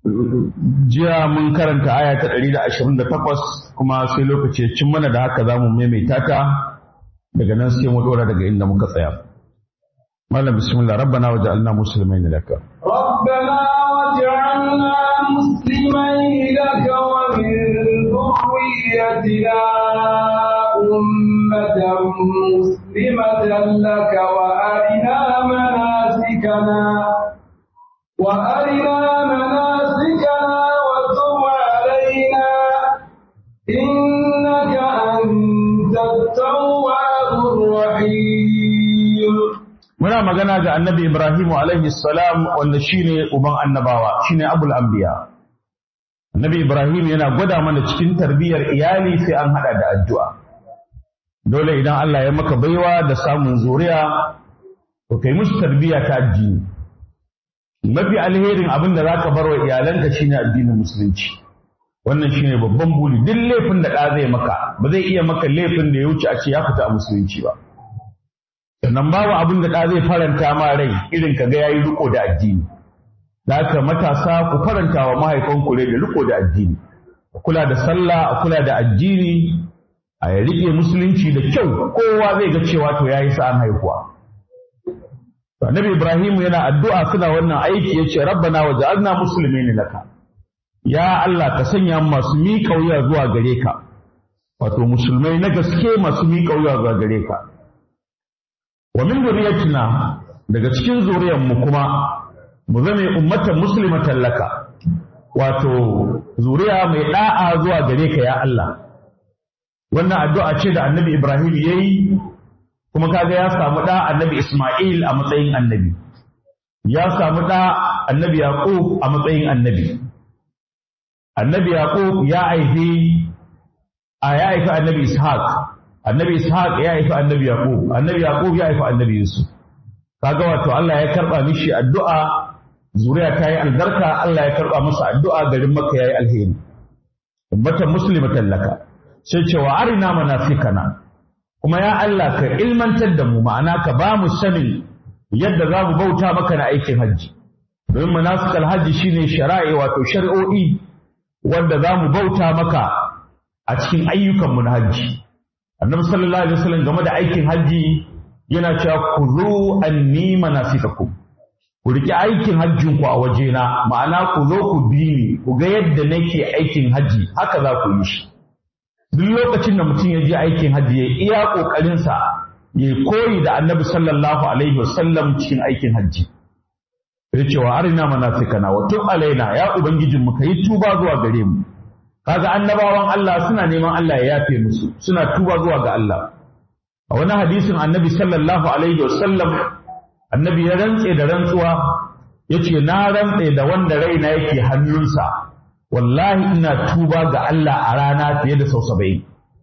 jiya mun karanta aya ta 128 kuma sai lokaci ya cin mana da haka za mu maimaita ta daga nan sai mu dora daga inda muka tsaya malam bismillah rabbana waj'alna muslimaina laka ربنا واجعلنا مسلمين لك ومن ذريتنا أمة مسلمة لك وأرنا مناسكنا وأرنا مناسكنا وتب علينا إنك أنت التواب الرحيم muna magana ga annabi Ibrahim alaihi salam wanda shine uban annabawa shine abul anbiya annabi Ibrahim yana gwada mana cikin tarbiyyar iyali sai an hada da addu'a dole idan Allah ya maka baiwa da samun zuriya to kai musu tarbiyya ta addini mafi alherin abin da zaka bar wa iyalanka shine addinin musulunci wannan shine babban buri duk laifin da ɗa zai maka ba zai iya maka laifin da ya wuce a ce ya fita a musulunci ba sannan babu abin da ɗa zai faranta ma rai irin ka ga yayi riko da addini da haka matasa ku faranta wa mahaifanku rai da riko da addini a kula da sallah a kula da addini a ya rike musulunci da kyau kowa zai ga cewa to yayi sa'an haihuwa to annabi ibrahim yana addu'a suna wannan aiki yace rabbana waj'alna muslimin laka ya Allah ka sanya mu masu miƙa wuya zuwa gare ka wato musulmai na gaske masu miƙa wuya zuwa gare ka wa min zuriyatina daga cikin zuriyar mu kuma mu zame ummatan muslimatan laka wato zuriya mai da'a zuwa gare ka ya Allah wannan addu'a ce da annabi Ibrahim yayi kuma kaga ya samu da annabi Ismail a matsayin annabi ya samu da annabi Yaqub a matsayin annabi annabi Yaqub ya aifi a ya aifi annabi Ishaq annabi ishaq ya haifi annabi yaqub annabi yaqub ya haifi annabi yusuf kaga wato Allah ya karba mishi addu'a zuriya ta yi albarka Allah ya karba masa addu'a garin makka yayi alheri ummatan muslimatan laka sai cewa arina manafikana kuma ya Allah ka ilmantar da mu ma'ana ka ba mu sanin yadda za mu bauta maka na aikin hajji domin manasikal hajji shine shari'a wato shari'o'i wanda za mu bauta maka a cikin ayyukanmu na hajji annabi sallallahu alaihi wasallam game da aikin hajji yana cewa ku zo anni manasikakum ku riki aikin hajjin ku a wajena ma'ana ku zo ku bi ni ku ga yadda nake aikin hajji haka za ku yi shi duk lokacin da mutum ya je aikin hajji ya iya kokarin sa ya koyi da annabi sallallahu alaihi wasallam cikin aikin hajji ya ce wa arina manasikana wa tub alaina ya ubangijin mu kai tuba zuwa gare mu kaga annabawan Allah suna neman Allah ya yafe musu suna tuba zuwa ga Allah a wani hadisin annabi sallallahu alaihi wasallam annabi ya rantse da rantsuwa yace na rantse da wanda raina yake hannunsa wallahi ina tuba ga Allah a rana fiye da sau saba'in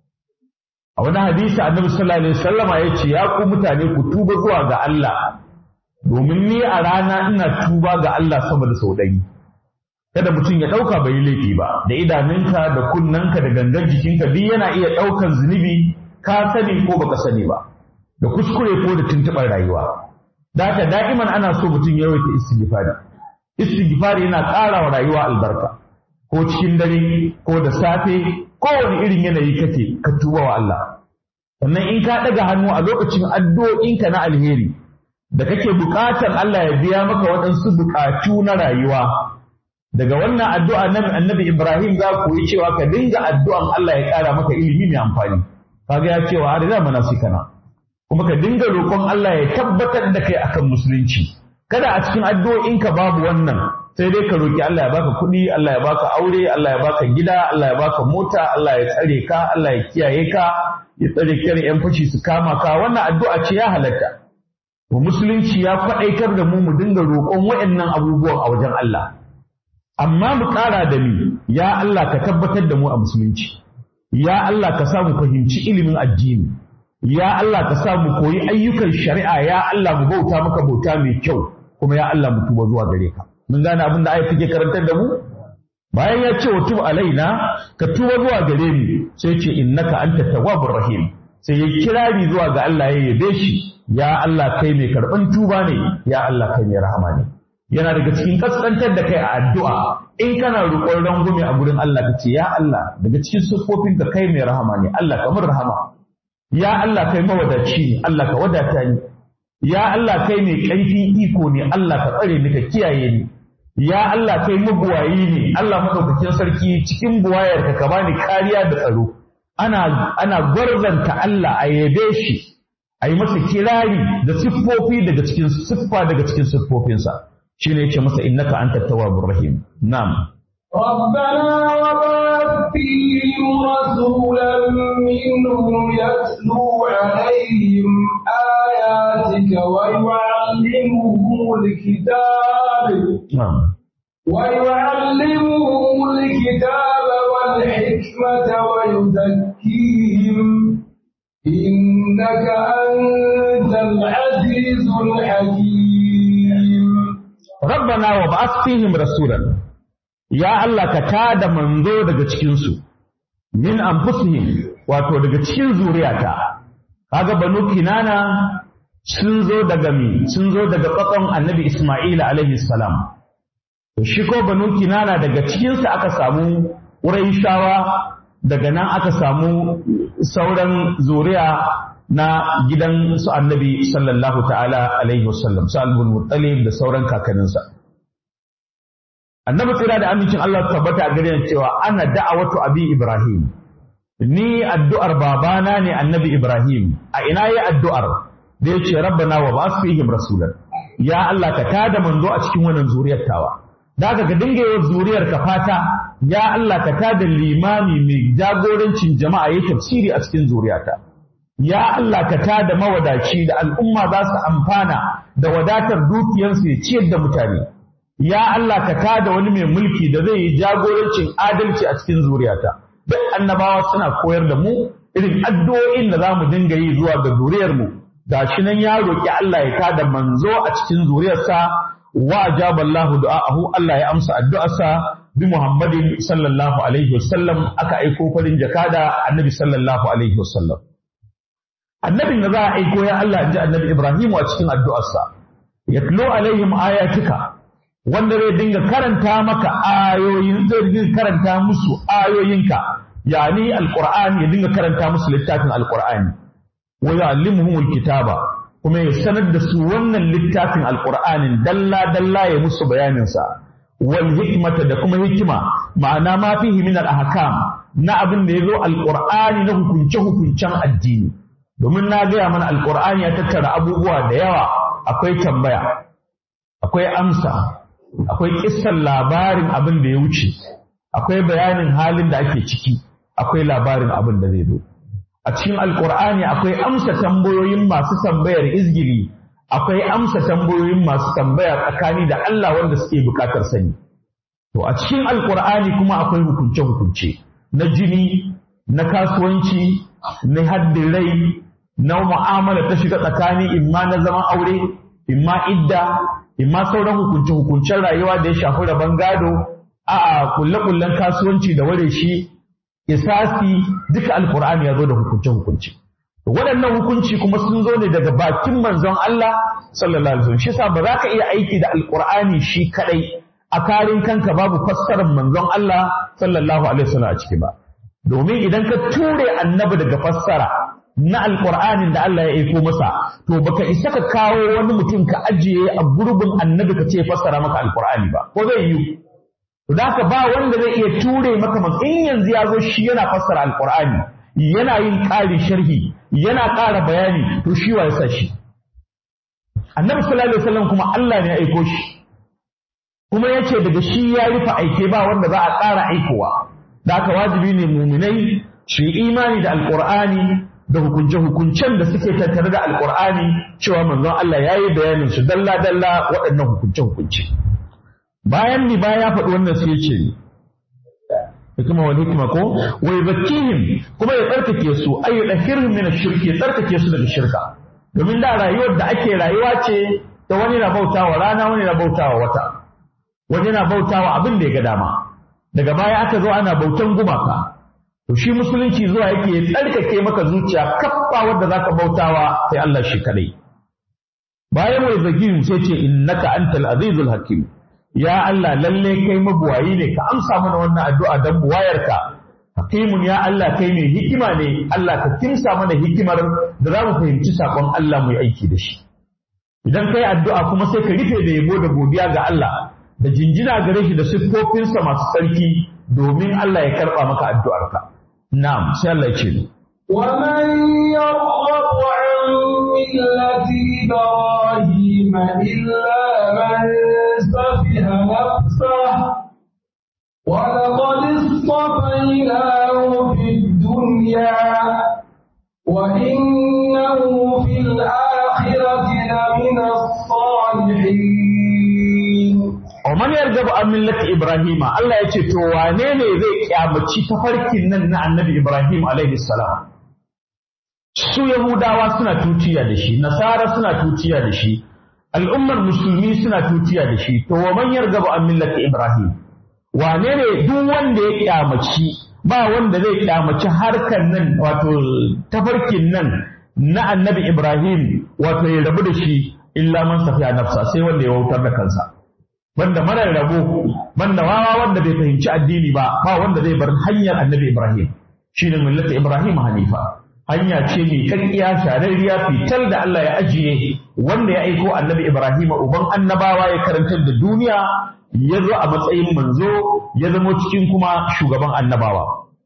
a wani hadisi annabi sallallahu alaihi wasallama yace ya ku mutane ku tuba zuwa ga Allah domin ni a rana ina tuba ga Allah sama da sau ɗari kada mutum ya ɗauka bai yi laifi ba da idanunka da kunnanka da gangan jikinka duk yana iya ɗaukan zunubi ka sani ko baka sani ba da kuskure ko da tuntuɓar rayuwa da haka da'iman ana so mutum ya yawaita istighfari istighfari yana ƙara wa rayuwa albarka ko cikin dare ko da safe kowane irin yanayi kake ka tuba wa Allah sannan in ka ɗaga hannu a lokacin addu'o'inka na alheri da kake buƙatar Allah ya biya maka waɗansu buƙatu na rayuwa daga wannan addu'a nan annabi Ibrahim za ku yi cewa ka dinga addu'an Allah ya ƙara maka ilimi mai amfani kaga ya cewa har da manasikana kuma ka dinga roƙon Allah ya tabbatar da kai akan musulunci kada a cikin addu'o'inka babu wannan sai dai ka roki Allah ya baka kuɗi Allah ya baka aure Allah ya baka gida Allah ya baka mota Allah ya tsare ka Allah ya kiyaye ka ya tsare ka yan fashi su kama ka wannan addu'a ce ya halatta to musulunci ya faɗaitar da mu mu dinga roƙon waɗannan abubuwan a wajen Allah amma mu ƙara da ni ya Allah ka tabbatar da mu a musulunci ya Allah ka sa mu fahimci ilimin addini ya Allah ka sa mu koyi ayyukan shari'a ya Allah mu bauta maka bauta mai kyau kuma ya Allah mu tuba zuwa gare ka mun gane abin da ayat take karantar da mu bayan ya ce wa tub alaina ka tuba zuwa gare mu sai ce innaka anta tawwabur rahim sai ya kirari zuwa ga Allah ya yabe shi ya Allah kai mai karban tuba ne ya Allah kai mai rahama ne yana daga cikin kaskantar da kai a addu'a in kana roƙon rangume a gurin Allah ka ce ya Allah daga cikin siffofin ka kai mai rahama ne Allah ka mun rahama ya Allah kai mawadaci ne Allah ka wadata ni ya Allah kai mai ƙarfin iko ne Allah ka tsare ni ka kiyaye ni ya Allah kai mabuwayi ne Allah madaukakin sarki cikin buwayarka ka bani kariya da tsaro ana ana gwarzanta Allah a yabe shi a yi masa kirari da siffofi daga cikin siffa daga cikin siffofinsa shine yace masa innaka antat tawwabur rahim na'am ربنا وبعث فيهم رسولا منهم يتلو عليهم آياتك ويعلمهم الكتاب na'am ويعلمهم الكتاب والحكمة ويزكيهم إنك أنت العزيز الحكيم rabbana wa ba'ath fihim rasulan ya Allah ka tada manzo daga cikin su min anfusihim wato daga cikin zuriyata kaga banu kinana sun zo daga mi sun zo daga tsatson annabi Isma'ila alaihi salam to shi ko banu kinana daga cikin su aka samu Qurayshawa daga nan aka samu sauran zuriya na gidan su annabi sallallahu ta'ala alaihi wasallam su albul muttalib da sauran kakanninsa annabi tsira da amincin Allah su tabbata a gare ni cewa ana da'awatu abi ibrahim ni addu'ar babana ne annabi ibrahim a ina yi addu'ar da yace rabbana wa ba'ath fihim rasulan ya Allah ka tada manzo a cikin wannan zuriyar tawa da ka ga dinga yawan zuriyar ka fata ya Allah ka tada limami mai jagorancin jama'a yayi tafsiri a cikin zuriyata ya Allah ka tada mawadaci da al'umma za su amfana da wadatar dukiyarsu ya ciyar da mutane ya Allah ka tada wani mai mulki da zai yi jagorancin adalci a cikin zuriyata duk annabawa suna koyar da mu irin addu'o'in da za mu dinga yi zuwa ga zuriyar mu gashi nan ya roki Allah ya tada manzo a cikin zuriyarsa wa ajaba Allahu du'aahu Allah ya amsa addu'arsa bi Muhammadin sallallahu alaihi wasallam aka aiko farin jakada annabi sallallahu alaihi wasallam annabin da za a aiko ya Allah ji annabi Ibrahim a cikin addu'arsa yatlu alaihim ayatika wanda zai dinga karanta maka ayoyin zai dinga karanta musu ayoyinka yani alqur'ani ya dinga karanta musu littafin alqur'ani wa yu'allimuhumul kitaba kuma ya sanar da su wannan littafin alqur'anin dalla dalla ya musu bayanin sa wal hikmata da kuma hikima ma'ana ma fihi min al ahkam na abin da yazo alqur'ani na hukunce hukuncen addini domin na gaya mana alkur'ani ya tattara abubuwa da yawa akwai tambaya akwai amsa akwai kissan labarin abin da ya wuce akwai bayanin halin da ake ciki akwai labarin abin da zai zo a cikin alkur'ani akwai amsa tambayoyin masu tambayar izgiri akwai amsa tambayoyin masu tambaya tsakani da Allah wanda suke bukatar sani to a cikin alkur'ani kuma akwai hukunce hukunce na jini na kasuwanci na haddin rai na mu'amala ta shiga tsakani imma na zaman aure imma idda imma sauran hukunce hukuncen rayuwa da ya shafi rabon gado a'a kulle kullen kasuwanci da ware shi isasi duka alkur'ani ya zo da hukunce hukunce waɗannan hukunci kuma sun zo ne daga bakin manzon Allah sallallahu alaihi wasallam shi yasa ba za ka iya aiki da alkur'ani shi kadai a karin kanka babu fassarar manzon Allah sallallahu alaihi wasallam a ciki ba domin idan ka ture annabi daga fassara na alƙur'anin da Allah ya aiko masa to baka isa ka kawo wani mutum ka ajiye a gurbin annabi ka ce fassara maka alƙur'ani ba ko zai yi to da ba wanda zai iya ture maka man in yanzu ya zo shi yana fassara alƙur'ani yana yin ƙari sharhi yana ƙara bayani to shi wa yasa shi annabi sallallahu alaihi wasallam kuma Allah ne ya aiko shi kuma yace daga shi ya rufe aike ba wanda za a ƙara aikowa da haka wajibi ne muminai su yi imani da alƙur'ani da hukunce-hukuncen da suke tattare da alkur'ani cewa manzon Allah ya yi bayanin su dalla-dalla waɗannan hukunce-hukunce. Bayan ni baya ya faɗi wannan sai ce hikima wani hikima ko wai zakihim kuma ya tsarkake su ay yudahhirhum min ash-shirki ya tsarkake su daga shirka domin da rayuwar da ake rayuwa ce ta wani na bautawa rana wani na bautawa wata wani na bautawa abin da ya ga dama daga baya aka zo ana bautan gumaka to shi musulunci zuwa yake tsarkake maka zuciya kaffa wadda zaka bautawa sai Allah shi kadai bayan wai zakiyu sai ce innaka antal azizul hakim ya Allah lalle kai mabuwayi ne ka amsa mana wannan addu'a dan buwayarka hakimun ya Allah kai mai hikima ne Allah ka kimsa mana hikimar da za mu fahimci sakon Allah mu yi aiki da shi idan kai addu'a kuma sai ka rufe da yabo da godiya ga Allah da jinjina gare shi da siffofinsa masu tsarki domin Allah ya karɓa maka addu'arka na'am sai Allah ya ce ومن يرغب عن ملة إبراهيم إلا من سفه نفسه ولقد اصطفيناه في الدنيا وإنه في الآخرة لمن الصالحين Oman yarda ba an millati Ibrahima Allah ya ce to wane ne zai kyamaci tafarkin nan na annabi Ibrahim alaihi salam su Yahudawa suna tuciya da shi Nasara suna tuciya da shi al'ummar musulmi suna tuciya da shi to wa man yarda ba an millati Ibrahim wane ne duk wanda ya kyamaci ba wanda zai kyamaci harkan nan wato tafarkin nan na annabi Ibrahim wato ya rabu da shi illa man safiya nafsa sai wanda ya wautar da kansa banda marar rabo banda wawa wanda bai fahimci addini ba ba wanda zai bar hanyar annabi Ibrahim shine millata Ibrahim Hanifa hanya ce mai kakkiya shararriya fitar da Allah ya ajiye wanda ya aiko annabi Ibrahim uban annabawa ya karantar da duniya ya zo a matsayin manzo ya zama cikin kuma shugaban annabawa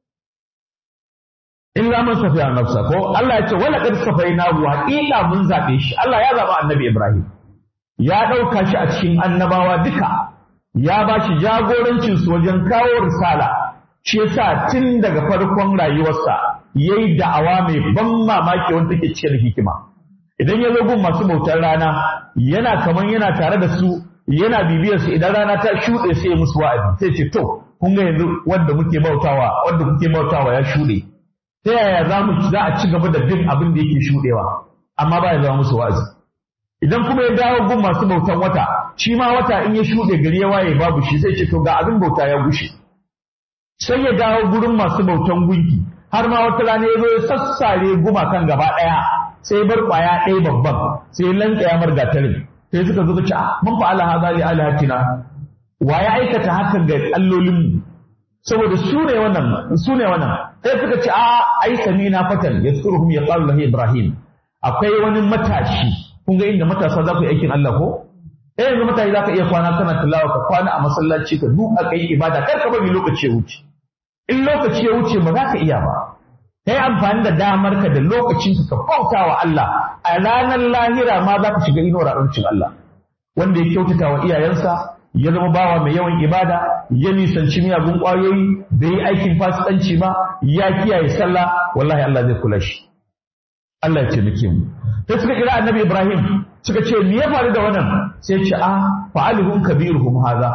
illa man safiya nafsa ko Allah ya ce wala qad safaina wa haqiqa mun zabe shi Allah ya zaba annabi Ibrahim ya ɗauka shi a cikin annabawa duka ya ba shi jagorancinsu wajen kawo risala shi yasa tun daga farkon rayuwarsa ya yi da'awa mai ban mamaki wanda take cike da hikima idan ya zo gun masu bautar rana yana kaman yana tare da su yana bibiyar su idan rana ta shuɗe sai ya musu wa'azi sai ce to kun ga yanzu wanda muke bautawa wanda kuke bautawa ya shuɗe ta yaya za mu za a ci gaba da bin abin da yake shuɗewa amma ba ya zama musu wa'azi idan kuma ya dawo gun masu bautan wata shi ma wata in ya shuɗe gari ya waye babu shi sai ce to ga abin bauta ya gushe sai ya dawo gurin masu bautan gunki har ma wata rana ya zo ya sassare gumakan gaba ɗaya sai bar ƙwaya ɗaya babban sai lanka ya margatarin sai suka zo ce ah mun fa Allah hadali alihatina wa ya aikata hakan ga allolinmu saboda su ne wannan su ne wannan sai suka ce a ai samina fatan yaskuruhum yaqalu lahu ibrahim akwai wani matashi kun ga inda matasa za ku yi aikin Allah ko eh yanzu matashi za ka iya kwana kana tilawa ka kwana a masallaci ka duka kai ibada kar ka bari lokaci ya wuce in lokaci ya wuce ba za ka iya ba kai amfani da damar ka da lokacin ka bauta wa Allah a ranar lahira ma za ka shiga inuwar arancin Allah wanda ya kyautata wa iyayensa ya zama bawa mai yawan ibada ya nisanci miyagun ƙwayoyi bai yi aikin fasikanci ba ya kiyaye sallah wallahi Allah zai kula shi Allah ya taimake mu sai suka kira annabi Ibrahim suka ce me ya faru da wannan sai ce a fa'aluhum kabiruhum hadha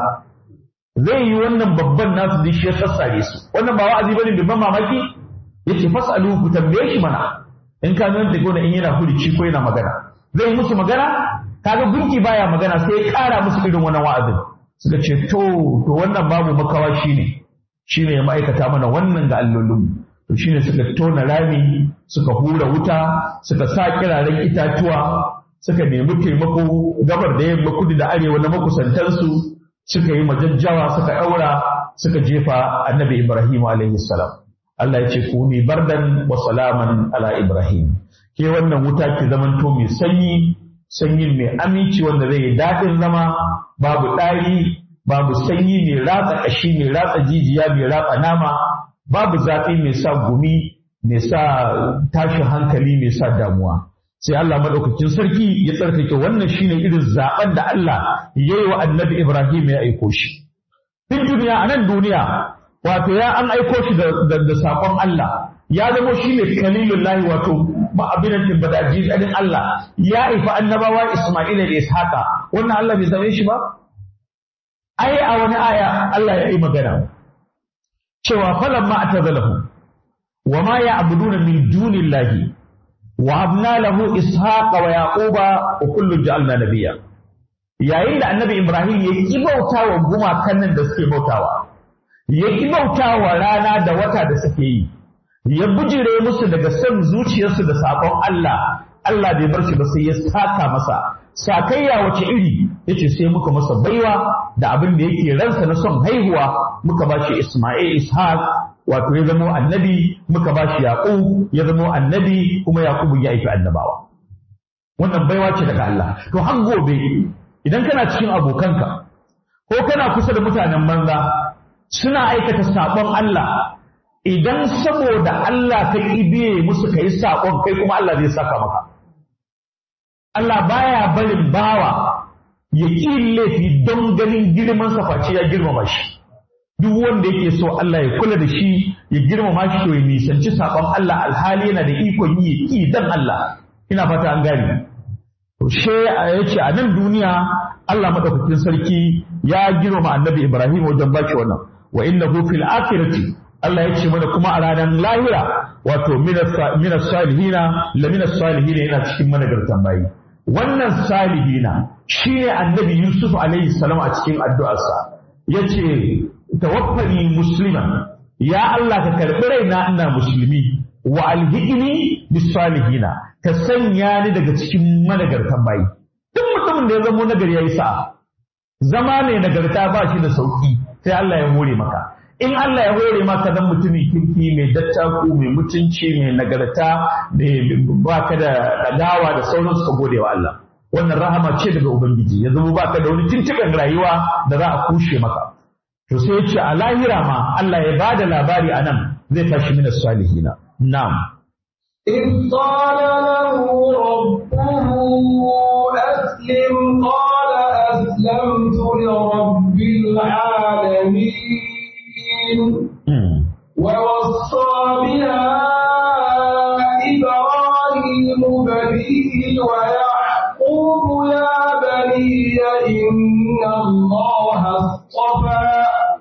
zai yi wannan babban nasu da shi ya sassare su wannan ba wa'azi bane bin mamaki yace fasaluhu ku tambaye shi mana in ka nan da gona in yana furuci ko yana magana zai yi musu magana kaga gunki baya magana sai ya kara musu irin wannan wa'azin suka ce to to wannan babu makawa shine shine ya ma'aikata mana wannan ga allolinmu to shine suka tona rami suka hura wuta suka sa kiraren itatuwa suka nemi taimako gabar da yamma kudu da arewa na makusantansu suka yi majajjawa suka ɗaura suka jefa annabi ibrahim alaihi salam Allah ya ce ku ni bardan wa salaman ala ibrahim ke wannan wuta ki zamanto mai sanyi sanyin mai aminci wanda zai yi daɗin zama babu ɗari babu sanyi mai ratsa ƙashi mai ratsa jijiya mai ratsa nama babu zafi mai sa gumi mai sa tashin hankali mai sa damuwa sai Allah madaukakin sarki ya tsarkake wannan shine irin zaben da Allah ya yi wa annabi Ibrahim ya aiko shi fin duniya a nan duniya wato ya an aiko shi da, da, sakon Allah ya zama shi ne kalilullahi wato abin da bada jizalin Allah ya haifi annabawa Isma'ila da Ishaqa wannan Allah bai zame shi ba ai a wani aya Allah ya yi magana cewa falan ma atazalahu wa ma ya'buduna min dunillahi wa habna lahu ishaqa wa yaquba wa kullun ja'alna nabiyya yayin da annabi Ibrahim ya ki bautawa gumakan nan da suke bautawa ya ki bautawa rana da wata da suke yi ya bujire musu daga son zuciyarsu da sakon Allah Allah bai bar shi ba sai ya saka masa sakayya wace iri yace sai muka masa baiwa da abin da yake ransa na son haihuwa muka bashi Isma'il Ishaq wato ya zama annabi muka bashi Yaqub ya zama annabi kuma Yaqub ya aiki annabawa wannan baiwa ce daga Allah to har gobe idan kana cikin abokanka ko kana kusa da mutanen banza suna aikata sabon Allah idan saboda Allah ka kibiye musu kai sabon kai kuma Allah zai saka maka Allah baya barin bawa ya ƙi laifi don ganin girman sa face ya girmama shi duk wanda yake so Allah ya kula da shi ya girmama shi to ya nisanci sabon Allah alhali yana da ikon yi ki dan Allah ina fata an gane to she ya ce a nan duniya Allah madaukakin sarki ya girmama annabi Ibrahim wajen baki wannan wa innahu fil akhirati Allah ya ce mana kuma a ranar lahira wato minas salihina la minas salihina yana cikin managartan bayi wannan salihina shine annabi Yusuf alaihi salam a cikin addu'arsa yace tawaffani musliman ya Allah ka karɓi raina ina musulmi wa alhiqni bis salihina ka sanya ni daga cikin managartan bayi duk mutumin da ya zama nagari yayi sa'a zama mai nagarta ba shi da sauki sai Allah ya hore maka in Allah ya hore maka dan mutumin kirki mai dattaku mai mutunci mai nagarta mai baka da dagawa da sauransu ka gode wa Allah wannan rahama ce daga ubangiji ya zama baka da wani tuntuɓen rayuwa da za a kushe maka to sai ya ce a lahira ma Allah ya bada labari a nan zai tashi mina salihina na'am إذ قال له ربه أسلم قال أسلمت لرب العالمين ووصى بها إبراهيم بنيه ويعقوب يا بني إن الله اصطفى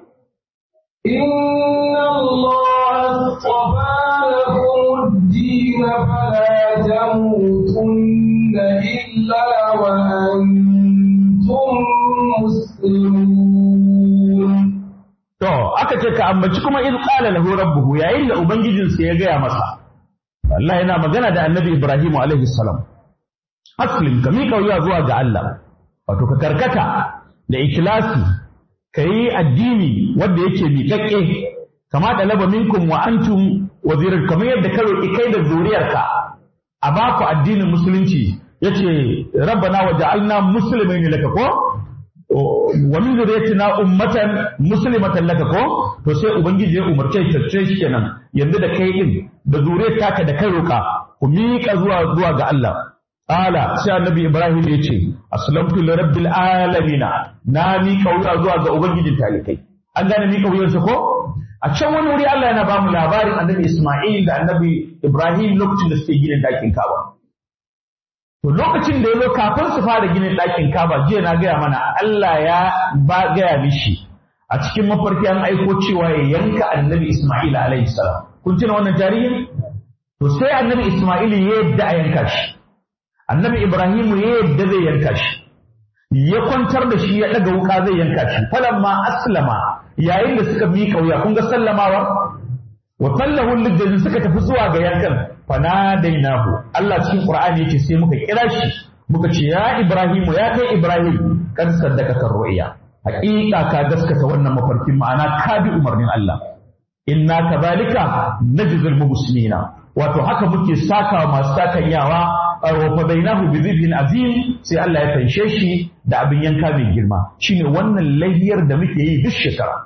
إن الله اصطفى لكم الدين فلا تموتن إلا وأنتم مسلمون To, aka ce ka ambaci kuma in ƙala lahu rabbuhu yayin da Ubangijinsa ya gaya masa. Allah yana magana da annabi Ibrahim alaihi salam. Aslim ka miƙa wuya zuwa ga Allah, wato ka karkata da ikilasi, ka yi addini wanda yake miƙaƙƙe, kama da laba minkum wa antum wazirar kamar yadda ka roƙi kai da zuriyarka a baku addinin musulunci yace rabbana wa ja'alna muslimin laka ko wa min zuriyatina ummatan muslimatan laka ko to sai ubangiji ya umarce ta shi kenan yanzu da kai din da zuriyar taka da kai roka ku miƙa zuwa zuwa ga Allah Ala sai annabi Ibrahim ya ce aslamtu li rabbil alamin na miƙa wuya zuwa ga ubangijin talikai an gane miƙa wuyarsa ko a can wani wuri Allah yana ba mu labarin annabi Isma'il da annabi Ibrahim lokacin da suke ginin ɗakin Kaba To lokacin da ya zo kafin su fara ginin ɗakin kaba jiya na gaya mana Allah ya ba gaya mishi a cikin mafarki an aiko cewa ya yanka annabi Ismail alaihi salam. Kun tuna wannan tarihin? To sai annabi Ismail ya yadda a yanka shi. Annabi Ibrahim ya yadda zai yanka shi. Ya kwantar da shi ya ɗaga wuka zai yanka shi. Falamma aslama yayin da suka miƙa wuya kun ga sallamawa? Wa sallahu lidda suka tafi zuwa ga yankan fanadainahu Allah cikin Qur'ani yake sai muka kira shi muka ce ya Ibrahim ya kai Ibrahim kan saddaka kan ru'ya haƙiƙa ka gaskata wannan mafarkin ma'ana ka bi umarnin Allah inna kadhalika najzil muhsinina wato haka muke saka masu sakanyawa wa fadainahu bi dhibhin azim sai Allah ya fanshe shi da abin yanka mai girma shine wannan layyar da muke yi duk shekara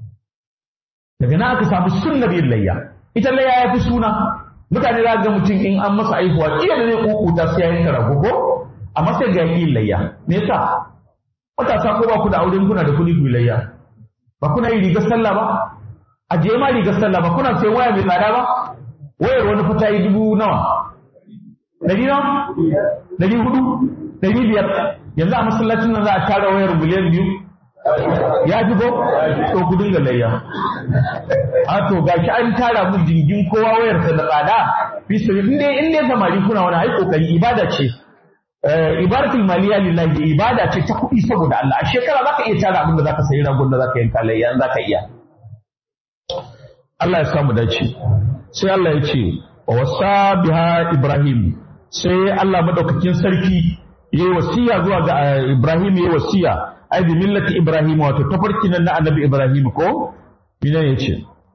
daga nan aka samu sunnar yin layya ita layya ya fi suna mutane za ga mutum in an masa aihuwa iya da zai kukuta sai ya yanka rago ko amma sai ga yin layya me yasa matasa ko ba ku da auren kuna da kuɗi ku layya ba kuna yi rigar sallah ba a je ma rigar sallah ba kuna sai waya mai tsada ba wayar wani fata yi dubu nawa ɗari nawa ɗari hudu ɗari biyar yanzu a masallacin nan za a tara wayar miliyan biyu ya ji ko to ku dinga layya a to gashi an tara mun jingin kowa wayar sa da tsada fi sabi in dai in dai samari kuna wani ai kokari ibada ce ibadatul maliya lillahi ibada ce ta kuɗi saboda Allah a shekara zaka iya tara abin da zaka sayi ragon da zaka yanka layya zaka iya Allah ya samu dace sai Allah ya ce wa wasa biha ibrahim sai Allah madaukakin sarki yayi wasiya zuwa ga Ibrahim yayi wasiya ai bi millati Ibrahim wato tafarkin nan na annabi Ibrahim ko ina yace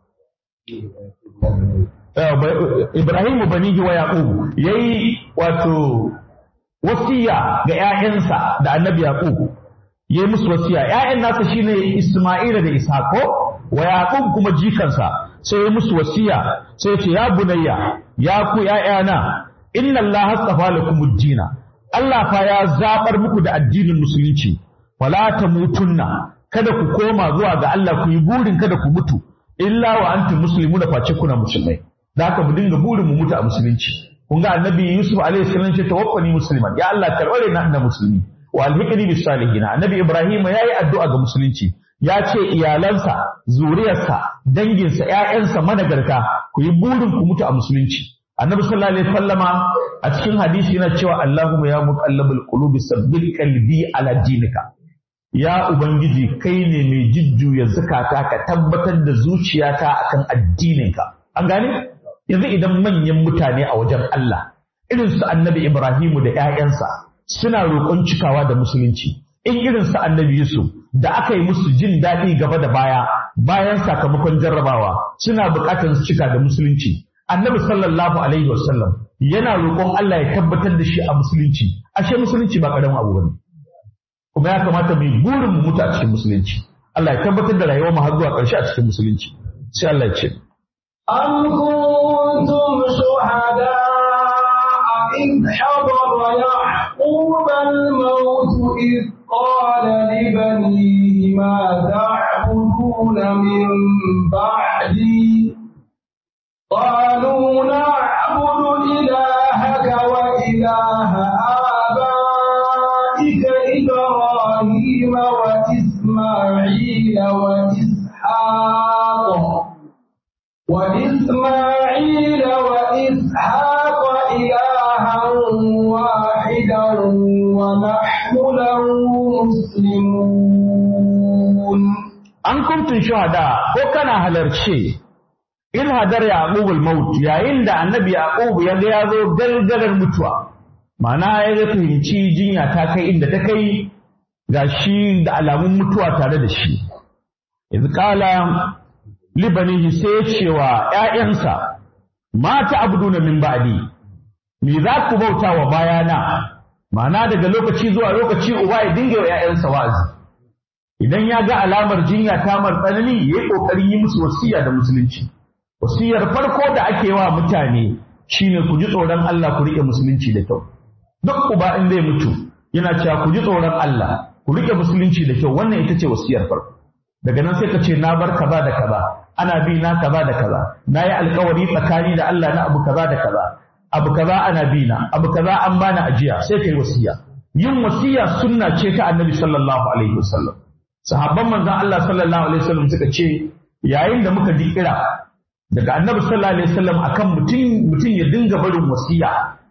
Ibrahim banihi wa Yaqub yayi wato wasiya ga ƴaƴansa da annabi Yaqub yayi musu wasiya ƴaƴan nasa shine Isma'ila da Ishaq wa Yaqub kuma jikansa sai yayi musu wasiya sai ya ce ya bunayya ya ku ƴaƴana inna Allah astafa lakumud dina Allah fa ya zabar muku da addinin musulunci wala tamutunna kada ku koma zuwa ga Allah ku yi burin kada ku mutu illa wa antum muslimuna face kuna musulmai da haka mu dinga burin mu mutu a musulunci kun ga annabi Yusuf alaihi salam ce tawaffani musliman ya Allah karbare na na musulmi wa alhiqni bis salihin annabi Ibrahim yayi addu'a ga musulunci ya ce iyalansa zuriyarsa danginsa ƴaƴansa managarta ku yi burin ku mutu a musulunci annabi sallallahu alaihi wasallama a cikin hadisi yana cewa Allahumma ya muqallibal qulubi sabbit qalbi ala dinika ya ubangiji kai ne mai jujjuya zakata ka tabbatar da zuciyata akan addininka an gane yanzu idan manyan mutane a wajen Allah irin su annabi Ibrahimu da ƴaƴansa suna roƙon cikawa da musulunci in irin su annabi Yusuf da aka yi musu jin daɗi gaba da baya bayan sakamakon jarrabawa suna buƙatar su cika da musulunci annabi sallallahu alaihi wasallam yana roƙon Allah ya tabbatar da shi a musulunci ashe musulunci ba ƙaramin abu bane kuma ya kamata mu burin mu mutu a cikin musulunci Allah ya tabbatar da rayuwar mu har zuwa ƙarshe a cikin musulunci sai Allah ya ce أم كنتم شهداء إذ حضر يعقوب الموت إذ قال لبنيه ما تعبدون من بعدي قالوا نعبد إلهك وإله آبائك إبراهيم وإسماعيل وإسحاق وإسماعيل وإسحاق إلها واحدا ونحن له مسلمون an kuntun shuhada ko kana halarce in hadar yaqub al-maut yayin da annabi yaqub ya ga ya zo gargarar mutuwa ma'ana ya ga fahimci jinya ta kai inda ta kai gashi da alamun mutuwa tare da shi iz qala libanihi sai ya ce wa ƴaƴansa mata abduna min ba'di me za ku bauta wa bayana ma'ana daga lokaci zuwa lokaci uba ya dinga wa ƴaƴansa wa'azi idan ya ga alamar jinya ta mar tsanani ya yi ƙoƙarin yi musu wasiya da musulunci wasiyar farko da ake wa mutane shine ku ji tsoron Allah ku riƙe musulunci da kyau duk uba in zai mutu yana cewa ku ji tsoron Allah ku riƙe musulunci da kyau wannan ita ce wasiyar farko daga nan sai ka ce na bar kaza da kaza ana bi na kaza da kaza na yi alkawari tsakani da Allah na abu kaza da kaza abu kaza ana bi na abu kaza an bani ajiya sai kai wasiya yin wasiya sunna ce ta annabi sallallahu alaihi wasallam sahabban manzon Allah sallallahu alaihi wasallam suka ce yayin da muka ji kira daga annabi sallallahu alaihi wasallam akan mutum mutum ya dinga barin wasiya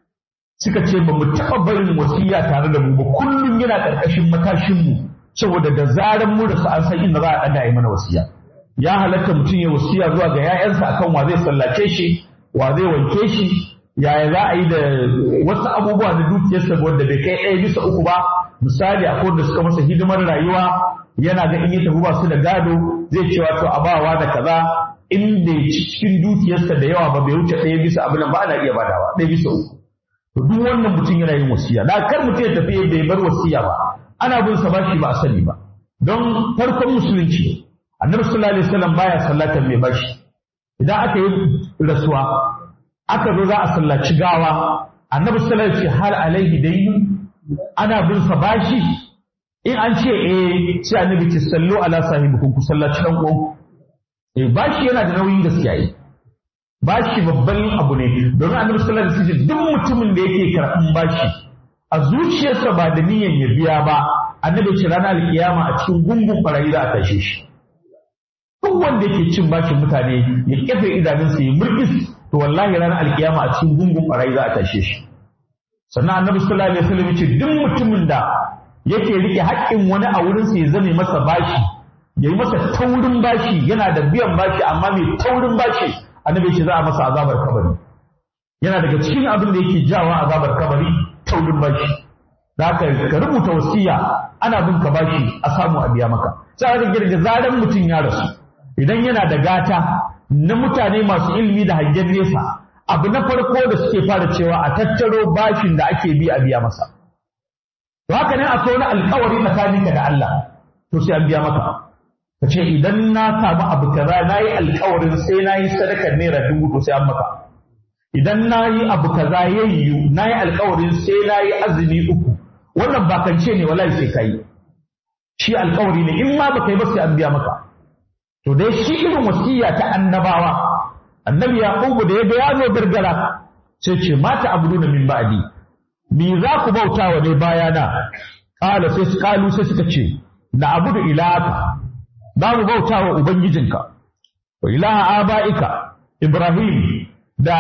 suka ce ba mu taɓa barin wasiya tare da mu ba kullum yana ƙarƙashin matashin mu saboda da zaran mu da su an san inda za a ɗaga yi mana wasiya ya halatta mutum ya wasiya zuwa ga 'ya'yansa akan wa zai sallace shi wa zai wanke shi yaya za a yi da wasu abubuwa na dukiyarsa wanda bai kai ɗaya bisa uku ba misali a da suka masa hidimar rayuwa yana ga in ya tafi ba su da gado zai cewa to a bawa da kaza in bai cikin dukiyarsa da yawa ba bai wuce ɗaya bisa abin ba ana iya badawa ɗaya bisa uku to duk wannan mutum yana yin wasiya da kar mutum ya tafi bai bar wasiya ba ana bin sa bashi ba a sani ba don farkon musulunci annabi sallallahu alaihi wasallam baya sallatar mai bashi idan aka yi rasuwa aka zo za a sallaci gawa annabi sallallahu alaihi wasallam hal alaihi dayyu ana bin sa bashi in an ce eh sai annabi ce sallu ala sahibikum ku sallaci dan uwan eh bashi yana da nauyin gaskiya yi bashi babban abu ne domin annabi sallallahu alaihi wasallam duk mutumin da yake karɓan bashi a zuciyarsa ba da niyyar ya biya ba annabi ce ranar alkiyama a cikin gungun barayi za a tashe shi duk wanda yake cin bashin mutane ya kafe idanunsa ya murkis to wallahi ranar alkiyama a cikin gungun barayi za a tashe shi sannan annabi sallallahu alaihi wasallam ya ce duk mutumin da yake rike haƙƙin wani a wurinsa ya zame masa bashi ya yi masa taurin bashi yana da biyan bashi amma mai taurin bashi annabi ce za a masa azabar kabari yana daga cikin abin da yake jawa azabar kabari taurin bashi za ka ka rubuta wasiya ana bin ka bashi a samu a biya maka sai ka girga zaran mutum ya rasu idan yana da gata na mutane masu ilimi da hangen nesa abu na farko da suke fara cewa a tattaro bashin da ake bi a biya masa to haka ne akwai wani alkawari tsakaninka da Allah to sai an biya maka ka ce idan na samu abu kaza na yi alkawarin sai na yi sadakar naira dubu to sai an maka idan na yi abu kaza ya yiwu na yi alkawarin sai na yi azumi uku wannan bakance ne wallahi sai ka yi shi alkawari ne in ma baka yi ba sai an biya maka to dai shi irin wasiya ta annabawa annabi yaqubu da ya ga ya zo gargara sai ce mata abuduna min ba'di me za ku bauta wa ne bayana qala sai su kalu sai suka ce na abudu ilaka za mu bauta wa ubangijinka wa ilaha aba'ika ibrahim da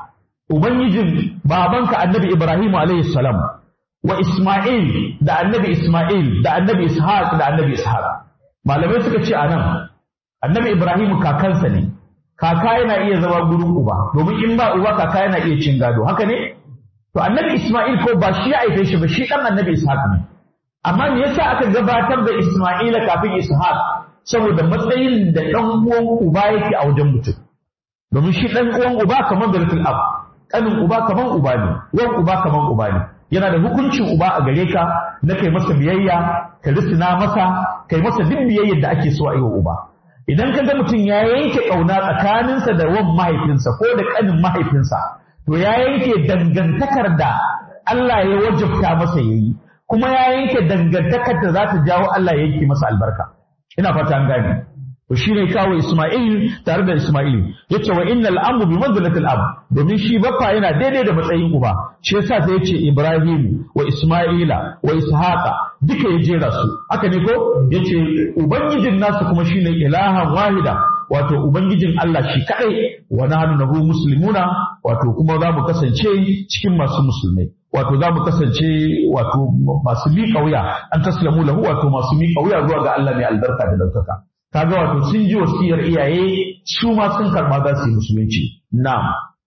ubangijin babanka annabi ibrahim alayhi salam wa isma'il da annabi isma'il da annabi ishaq da annabi ishaq malamai suka ce anan annabi ibrahim kakansa ne kaka yana iya zama gurin uba domin in ba uba kaka yana iya cin gado haka ne to annabi isma'il ko ba shi ya haife shi ba shi dan annabi ishaq ne amma me yasa aka gabatar da isma'ila kafin ishaq saboda matsayin da dan uwan uba yake a wajen mutum domin shi dan uwan uba kamar bilkul ab kanin uba kamar uba ne uwan uba kamar uba ne yana da hukuncin uba a gare ka na kai masa biyayya ka risina masa kai masa duk biyayyar da ake so a yi wa uba idan ka ga mutum ya yanke ƙauna tsakaninsa da wan mahaifinsa ko da ƙanin mahaifinsa to ya yanke dangantakar da Allah ya wajabta masa yayi kuma ya yanke dangantakar da za ta jawo Allah ya yanke masa albarka ina fata an gane to shine kawo Isma'il tare da Isma'il yace wa innal amru bi manzilatil ab domin shi baffa yana daidai da matsayin uba shi yasa sai yace Ibrahim wa Isma'ila wa Ishaqa duka ya jera su haka ne ko yace ubangijin nasu kuma shine ilahan wahida wato ubangijin Allah shi kadai wa nahnu lahu muslimuna wato kuma za mu kasance cikin masu musulmai wato za mu kasance wato masu miƙa wuya an taslamu lahu wato masu miƙa wuya zuwa ga Allah mai albarka da daukaka kaga wato sun ji wasiyar iyaye su ma sun karba za su yi musulunci na'am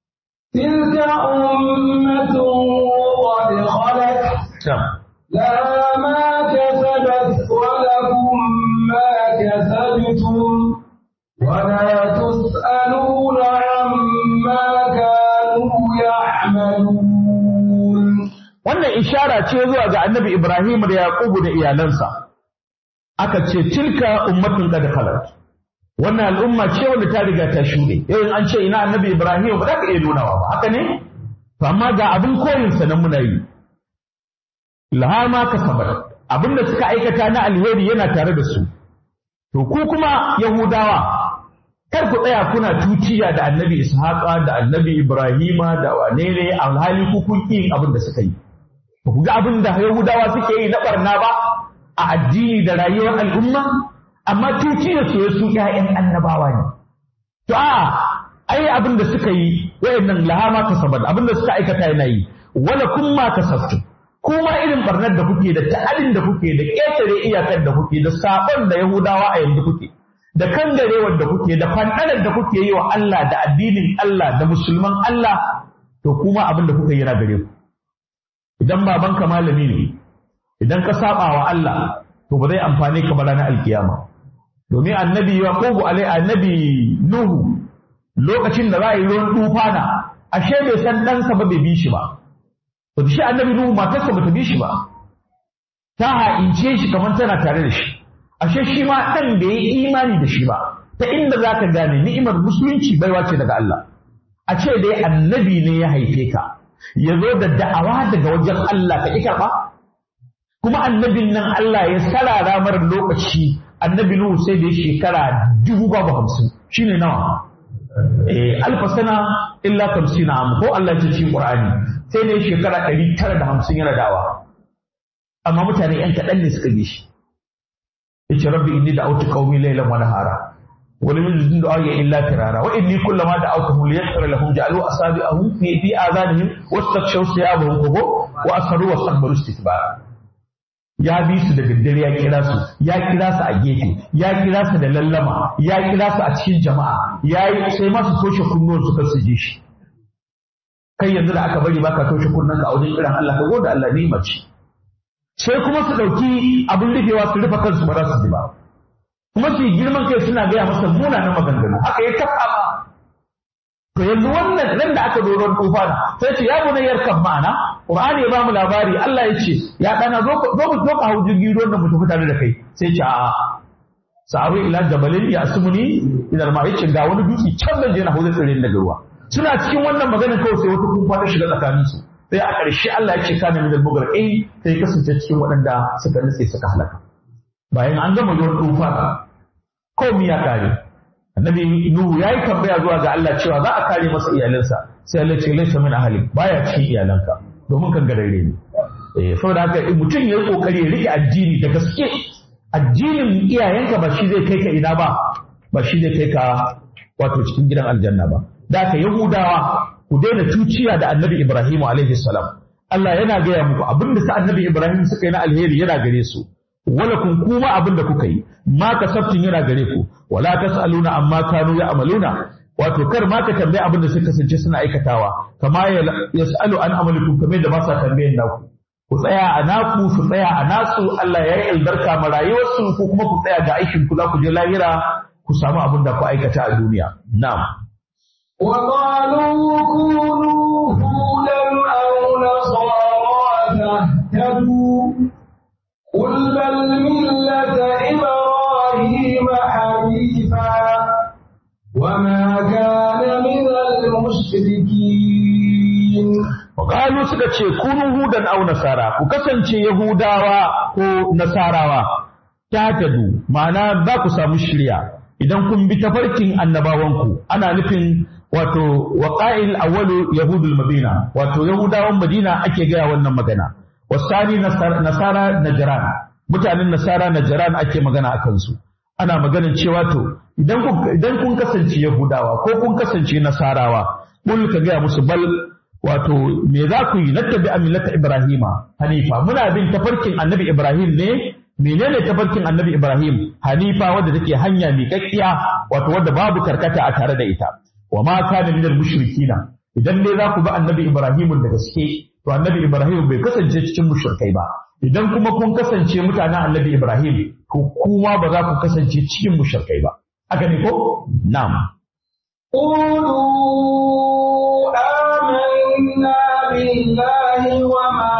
تلك أمة قد خلت لها ما كسبت ولكم ما كسبتم ولا تسألون عما كانوا يعملون wannan ishara ce zuwa ga annabi Ibrahim da Yaqubu da iyalansa aka ce tilka ummatun qad khalat wannan al'umma ce wanda ta riga ta shuɗe yau in an ce ina annabi Ibrahim ba za ka iya nunawa ba haka ne to amma ga abin koyin sa nan muna yi laha ma kasabat abinda suka aikata na alheri yana tare da su to ku kuma yahudawa kar ku tsaya kuna tuciya da annabi ishaqa da annabi ibrahima da wane ne alhali ku kun yin abin da suka yi ba ku ga abin da yahudawa suke yi na barna ba a addini da rayuwar al'umma amma tuciya su su ƴaƴan annabawa ne to a ai abin da suka yi wayannan lahama kasabat abin da suka aikata yana yi wala kun ma kasabtu kuma irin barnar da kuke da ta'adin da kuke da ƙetare iyakar da kuke da sabon da yahudawa a yanzu kuke da kangarewar da kuke da fanɗanar da kuke yi wa Allah da addinin Allah da musulman Allah to kuma abin da kuka yi yana gare ku idan babanka malami ne idan ka saba wa Allah to ba zai amfane ka ba ranar alkiyama domin annabi yaqubu alai annabi nuhu lokacin da za a yi ruwan tufana ashe bai san ɗansa ba bai bi shi ba to shi annabi nuhu matarsa bata bi shi ba ta ha'ince shi kamar tana tare da shi ashe shi ma ɗan da ya yi imani da shi ba ta inda za ka gane ni'imar musulunci baiwa ce daga Allah a ce dai annabi ne ya haife ka ya zo da da'awa daga wajen Allah ka ƙi karɓa kuma annabin nan Allah ya sarara mara lokaci annabi Nuhu sai da ya shekara dubu babu hamsin shine nawa eh alfa sana illa tamsina am ko Allah ya ce cikin Qur'ani sai da ya shekara ɗari tara da hamsin yana dawa amma mutane ‘yan kaɗan ne suka bi shi yace rabbi inni da'awtu qaumi laylan wa nahara wa lam yajidun du'a illa firara wa inni kullama da'awtuhum liyaghfira lahum ja'alu asabi'ahum fi fi adhanihim wastakshaw thiyabahum kubo wa asarru wa sabbaru istikbara ya bi su da daddare ya kira su ya kira su a gefe ya kira su da lallama ya kira su a cikin jama'a ya yi sai masu toshe kunnuwan su kan su ji shi kai yanzu da aka bari baka toshe kunnen ka a wajen kiran Allah ka gode Allah ni mace sai kuma su ɗauki abin rufewa su rufe kansu ba za su ji ba kuma su yi girman kai suna gaya masa munanan maganganu haka ya kafa ma to yanzu wannan nan da aka zo ruwan tufana sai ce ya bunayyar kan ma'ana Qur'ani ya bamu labari Allah ya ce ya dana zo zo mu zo ka hau jirgi ruwan da mu tafi tare da kai sai ce a'a sa'awi ila jabalin ya asmuni idan ma yace ga wani dutse can da je na hau tsire daga ruwa suna cikin wannan maganar kawai sai wata kumfa ta shiga tsakanin su sai a ƙarshe Allah ya ce kana min al-mughraqin sai kasance cikin waɗanda suka nutse suka halaka bayan an gama ruwan tufana komai ya kare annabi nuhu yayi tambaya zuwa ga Allah cewa za a kare masa iyalansa sai Allah ce laysa min ahli baya cikin iyalanka domin kan garare ne eh saboda haka mutum yayi kokari ya rike addini da gaske addinin iyayenka ba shi zai kai ka ina ba ba shi zai kai ka wato cikin gidan aljanna ba da haka yahudawa ku daina tuciya da annabi ibrahim alaihi salam Allah yana gaya muku abinda sa annabi ibrahim suka yi na alheri yana gare su wala kun kuma abin da kuka yi ma kasabtin yana gare ku wala tasaluna amma kanu ya'maluna wato kar ma ka tambaye abin da suka kasance suna aikatawa kama yasalu an amalikum kamar da ba sa tambayen naku ku tsaya a naku su tsaya a nasu Allah ya yi albarka ma rayuwarsu ko kuma ku tsaya ga aikin ku za ku je lahira ku samu abin da ku aikata a duniya na'am وقالوا كونوا هودا أو نصارى تهتدوا قل بل ملة إبراهيم حنيفا وما كان من المشركين Ƙalu suka ce kunu hudan au nasara ku kasance Yahudawa ko Nasarawa ta tadu ma'ana za ku samu shirya idan kun bi tafarkin annabawanku ana nufin wato waqa'il awwalu yahudul madina wato Yahudawan Madina ake gaya wannan magana wasani nasara najran mutanen nasara najran ake magana a kansu ana maganin cewa to idan kun idan kun kasance Yahudawa ko kun kasance Nasarawa kul ka gaya musu bal wato me za ku yi nattabi millata Ibrahima Hanifa muna bin tafarkin Annabi Ibrahim ne menene tafarkin Annabi Ibrahim Hanifa wadda take hanya miƙaƙƙiya wato wadda babu karkata a tare da ita wa ma kana minal mushrikina idan ne za ku bi Annabi Ibrahim da gaske to Annabi Ibrahim bai kasance cikin mushrikai ba idan kuma kun kasance mutanen Annabi Ibrahim to kuma ba za ku kasance cikin mushrikai ba haka ne ko na'am قولوا آمنا بالله وما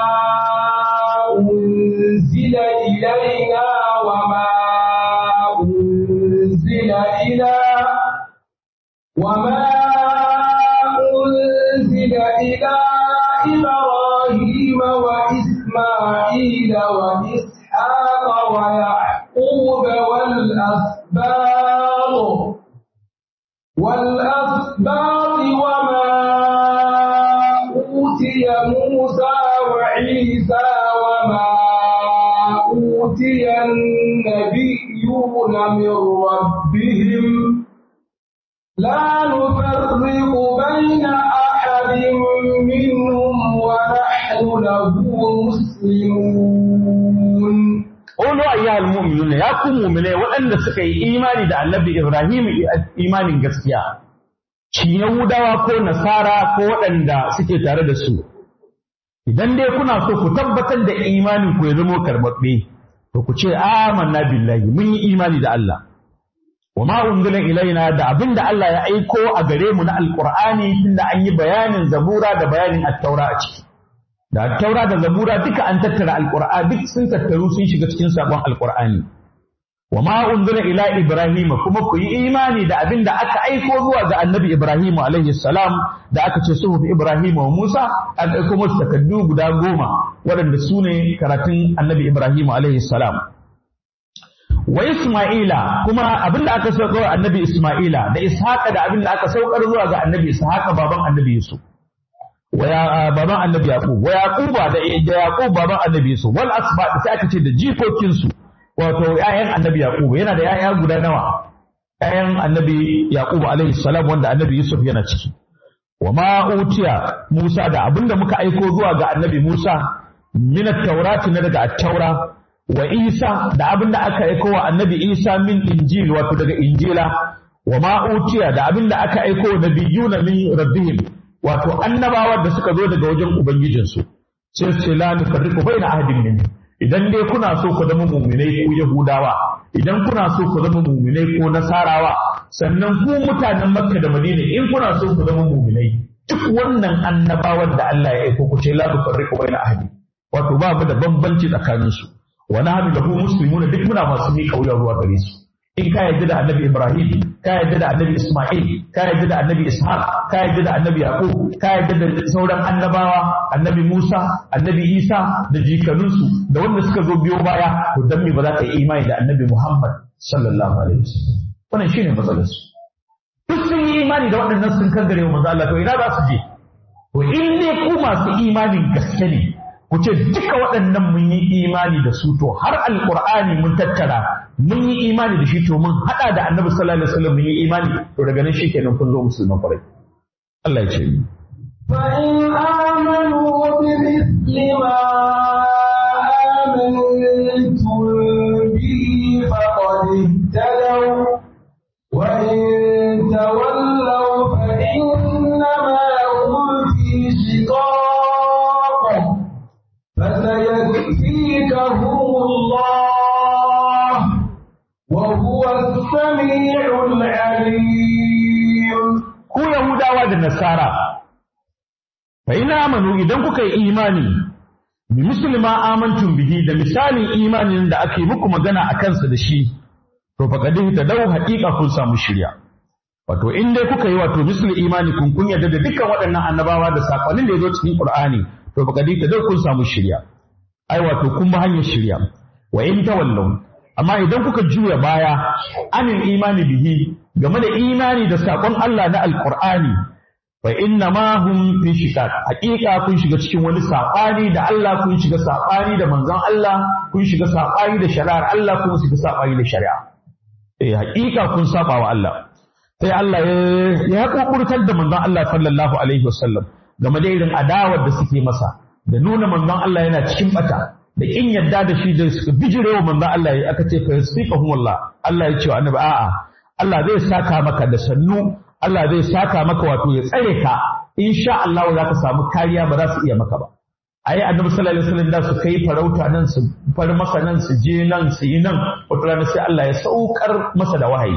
أنزل إلينا وما أنزل إلى وما أنزل إلى إبراهيم وإسماعيل وإسحاق ويعقوب والأسباط والأسباط وما أوتي موسى وعيسى وما أوتي النبيون من ربهم لا نفرق بين أحد منهم ونحن له مسلمون Ulu ayyuhal mu'minun ya ku mu'mine waɗanda suka yi imani da Annabi Ibrahim imanin gaskiya. Shi Yahudawa ko Nasara ko waɗanda suke tare da su. Idan dai kuna so ku tabbatar da imanin ku ya zama karɓaɓɓe, to ku ce amanna billahi mun yi imani da Allah. Wa ma unzila ilaina da abin da Allah ya aiko a gare mu na Alƙur'ani tunda an yi bayanin Zabura da bayanin Attaura a ciki. da taura da zabura duka an tattara alqur'ani duk sun tattaru sun shiga cikin sabon alqur'ani wa ma unzila ila ibrahim kuma ku yi imani da abin da aka aiko zuwa ga annabi ibrahim alaihi salam da aka ce suhuf ibrahim wa musa an aiko musu takaddu guda goma waɗanda su ne karatun annabi ibrahim alaihi salam wa isma'ila kuma abin da aka saukar wa annabi isma'ila da ishaqa da abin da aka saukar zuwa ga annabi ishaqa baban annabi yusuf wa baban annabi yaqub wa yaquba da da yaqub baban annabi yusuf wal asba sai aka ce da jikokin su wato ƴaƴan annabi yaqub yana da ƴaƴa guda nawa ƴaƴan annabi yaqub alaihi salam wanda annabi yusuf yana ciki wa ma utiya musa da abinda muka aiko zuwa ga annabi musa min at-taurati na daga at-taura wa isa da abinda aka aiko wa annabi isa min injil wato daga injila wa ma utiya da abinda aka aiko wa nabiyuna min rabbihim wato annabawa da suka zo daga wajen ubangijinsu sai su ce la nufarriqu baina ahadin min idan dai kuna so ku zama muminai ko yahudawa idan kuna so ku zama muminai ko nasarawa sannan ku mutanen makka da madina in kuna so ku zama muminai duk wannan annabawan da Allah ya aiko ku ce la tufarriqu baina ahadi wato ba mu da bambanci tsakanin su wa nahnu lahu muslimuna duk muna masu miƙa wuya zuwa gare su in ka yarda da annabi Ibrahim ka yarda da annabi Isma'il ka yarda da annabi Ishaq ka yarda da annabi Yaqub ka yarda da sauran annabawa annabi Musa annabi Isa da jikanunsu da wanda suka zo biyo baya to dan me ba za ka yi imani da annabi Muhammad sallallahu alaihi wasallam wannan shine matsalar su duk sun yi imani da waɗannan sun kangare wa manzo Allah to ina za su je to in ne ku masu imanin gaske ne ku ce duka waɗannan mun yi imani da su to har alqur'ani mun tattara mun yi imani da shi to mun hada da annabi sallallahu alaihi wasallam mun yi imani to daga nan shikenan kun zo musulman kwarai Allah ya ce ni فإن آمنوا بمثل ما آمنتم به فقد اهتدوا وإن تولوا فإنما هم في شقاق فسيكفيكهم الله وهو السميع العليم ku Yahudawa da Nasara fa ina amanu idan kuka yi imani bi muslima amantum bihi da misalin imanin da ake muku magana a kansa da shi to fa kadin ta dau haƙiƙa kun samu shirya wato in dai kuka yi wato misli imani kun kun yarda da dukkan waɗannan annabawa da sakonnin da ya zo cikin Qur'ani to fa kadin ta dau kun samu shirya ai wato kun ba hanyar shirya wa in tawallu amma idan kuka juya baya anin imani bihi game da imani da sakon Allah na alqur'ani fa inna ma hum fi shiqaq haqiqa kun shiga cikin wani sabani da Allah kun shiga sabani da manzon Allah kun shiga sabani da shari'ar Allah kun shiga sabani da shari'a eh haqiqa kun saba wa Allah sai Allah ya ya kokurtar da manzon Allah sallallahu alaihi wasallam game da irin adawar da suke masa da nuna manzon Allah yana cikin bata da in yadda da shi da suka bijirewa manzon Allah ya aka ce fa yasfiqahum Allah Allah ya ce wa annabi a'a Allah zai saka maka da sannu Allah zai saka maka wato ya tsare ka insha Allah za ka samu kariya ba za su iya maka ba ayi annabi sallallahu alaihi wasallam da su kai farauta nan su far masa nan su je nan su yi nan wata rana sai Allah ya saukar masa da wahayi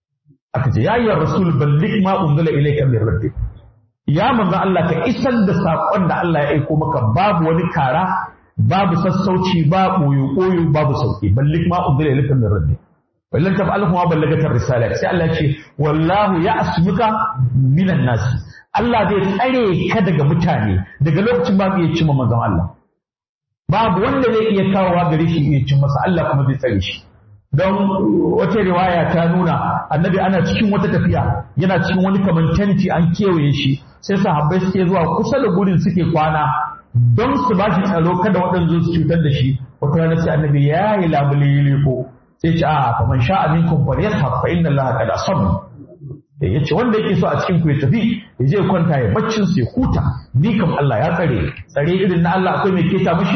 aka ce ya ayyuhar rasul balligh ma unzila ilayka min rabbik ya manzo Allah ka isar da sakon da Allah ya aiko maka babu wani kara babu sassauci ba koyo koyo babu sauki balligh ma unzila ilayka min rabbik wallan taf'alhu ma ballagata risala sai Allah ya ce wallahu ya'smuka minan nas Allah zai tsare ka daga mutane daga lokacin ba iya cimma manzon Allah babu wanda zai iya kawowa gare shi iya cin masa Allah kuma zai tsare shi don wata riwaya ta nuna annabi ana cikin wata tafiya yana cikin wani kaman tenti an kewaye shi sai sahabbai suke zuwa kusa da gurin suke kwana don su ba shi tsaro kada waɗanda su cutar da shi wata rana sai annabi ya yi labule ko sai ce a fa man sha'a minkum falyashab fa inna allaha qad asaba ya ce wanda yake so a cikin ku ya tafi ya je kwanta ya baccin su ya huta ni kam Allah ya tsare tsare irin na Allah akwai mai keta mishi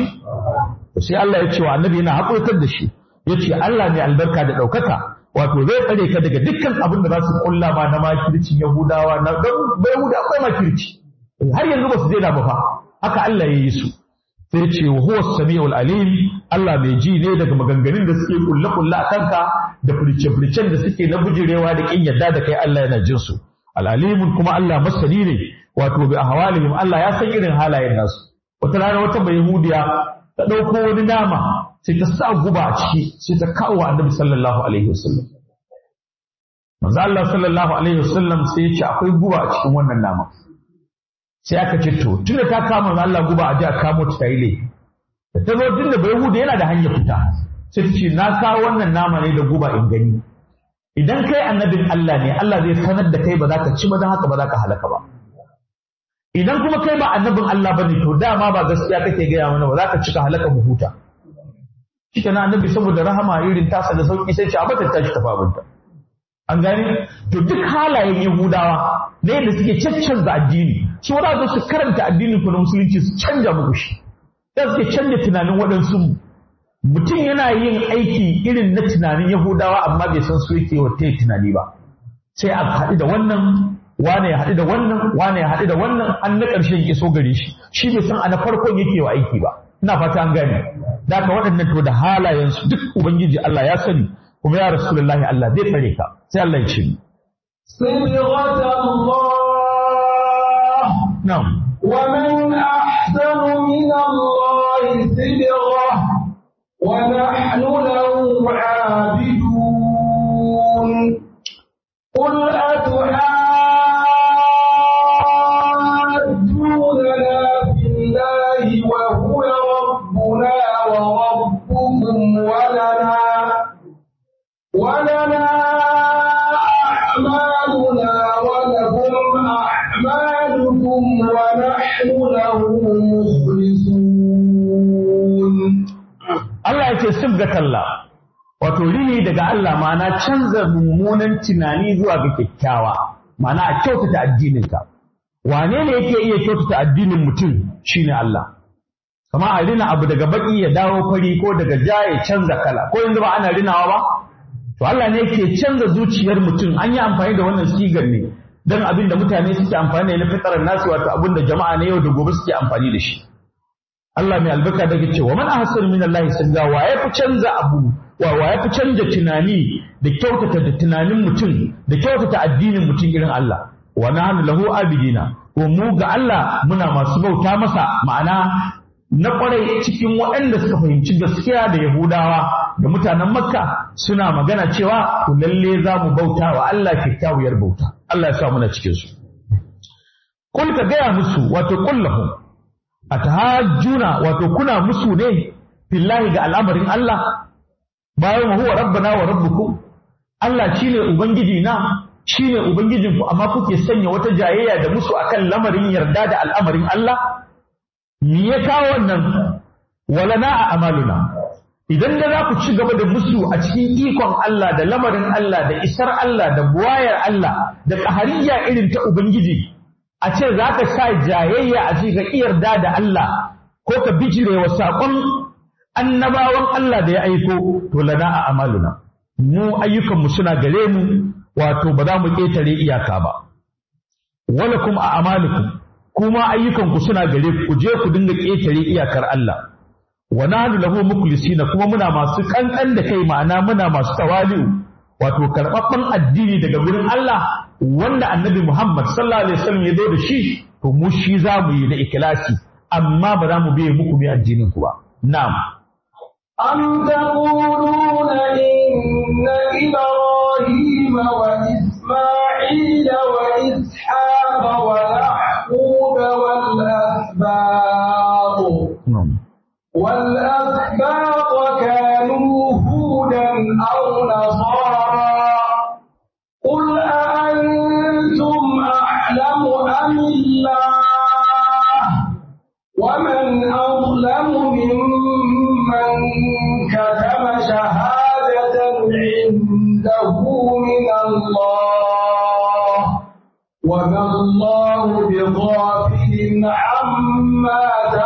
sai Allah ya ce wa annabi yana haƙurtar da shi ya ce Allah mai albarka da ɗaukaka wato zai tsare ka daga dukkan abin da za su kulla ma na makircin Yahudawa na don Yahuda akwai makirci har yanzu ba su daina ba fa haka Allah ya yi su sai ce wa huwa samiul alim Allah mai ji ne daga maganganun da suke kulle kulle a kanka da furce-furcen da suke na bujirewa da kin yadda da kai Allah yana jin su al'alimun kuma Allah masani ne wato bi ahwalihim Allah ya san irin halayen nasu wata rana wata bai yahudiya ta ɗauko wani nama sai ta sa guba a ciki sai ta kawo annabi sallallahu alaihi wasallam manzo Allah sallallahu alaihi wasallam sai ya ce akwai guba a cikin wannan nama sai aka ce to tunda ta kama manzo Allah guba a ji a kamo ta tayi laifi da ta zo tunda bai hude yana da hanyar fita sai ta ce na kawo wannan nama ne da guba in gani idan kai annabin Allah ne Allah zai sanar da kai ba za ka ci ba don haka ba za ka halaka ba idan kuma kai ba annabin Allah ba ne to dama ba gaskiya kake gaya mana ba za ka cika halaka mu huta shi na annabi saboda rahama irin tasa da sauki sai ce a bata tashi tafi abinta an gane to duk halayen yahudawa na yadda suke caccanza addini su wadda su karanta addinin ku na musulunci su canja muku shi da suke canja tunanin waɗansu mutum yana yin aiki irin na tunanin yahudawa amma bai san su yake wa ta tunani ba sai a haɗu da wannan wane ya haɗu da wannan wane ya haɗu da wannan an na ƙarshen iso gare shi shi bai san a na farkon yake wa aiki ba ina fata an gane da ka waɗannan to da halayensu duk ubangiji Allah ya sani kuma ya rasulullahi Allah zai tsare ka sai Allah ya ce ni صبغة الله na'am ومن أحسن من الله صبغة ونحن له عابدون قل أتحاجوننا في الله وهو ربنا وربكم ولنا ولنا أعمالنا ولكم أعمالكم ونحن له مخلصون Allah ya ce sibgatalla wato rini daga Allah ma'ana canza mummunan tunani zuwa ga kyakkyawa ma'ana a kyautata addininka wane ne yake iya kyautata addinin mutum shine Allah kama a rina abu daga baki ya dawo fari ko daga ja ya canza kala ko yanzu ba ana rinawa ba to Allah ne yake canza zuciyar mutum an yi amfani da wannan sigar ne dan abin da mutane suke amfani da na fitarar nasu wato abin da jama'a na yau da gobe suke amfani da shi Allah mai albarka da ke cewa man ahsanu min Allah sanga wa ya fi canza abu wa wa ya fi canza tunani da kyautata da tunanin mutum da kyautata addinin mutum irin Allah wa nahnu lahu abidina ko mu ga Allah muna masu bauta masa ma'ana na kwarai cikin waɗanda suka fahimci gaskiya da Yahudawa da mutanen Makka suna magana cewa ku lalle za mu bauta wa Allah kyakkyawar bauta Allah ya sa muna cikin su Kul ka gaya musu wato kullahum atahajjuna wato kuna musu ne fillahi ga al'amarin Allah bayan huwa rabbana wa rabbukum Allah shine ubangiji na shine ubangijin ku amma kuke sanya wata jayayya da musu akan lamarin yarda da al'amarin Allah me ya kawo wannan walana a amaluna idan da za ku ci gaba da musu a cikin ikon Allah da lamarin Allah da isar Allah da buwayar Allah da ƙahariya irin ta ubangiji a ce za ka sa jayayya a cikin yarda da Allah ko ka bijire wa saƙon annabawan Allah da ya aiko to lana a amaluna mu ayyukanmu suna gare mu wato ba za mu ƙetare iyaka ba wala kuma a amalukum kuma ayyukanku suna gare ku je ku dinga ƙetare iyakar Allah wa nahnu lahu mukhlisina kuma muna masu kankan da kai ma'ana muna masu tawali'u wato karɓaɓɓen addini daga gurin Allah wanda annabi Muhammad sallallahu alaihi wasallam ya zo da shi to mu shi za mu yi da ikhlasi amma ba za mu biye muku mai addinin ku ba na'am أم تقولون إن إبراهيم وإسماعيل وإسحاق ويعقوب والأسباط na'am والأسباط كانوا هودا أو نصارى قل أأنتم أعلم أم الله ومن أظلم ممن كتم شهادة عنده من الله وما الله بغافل عما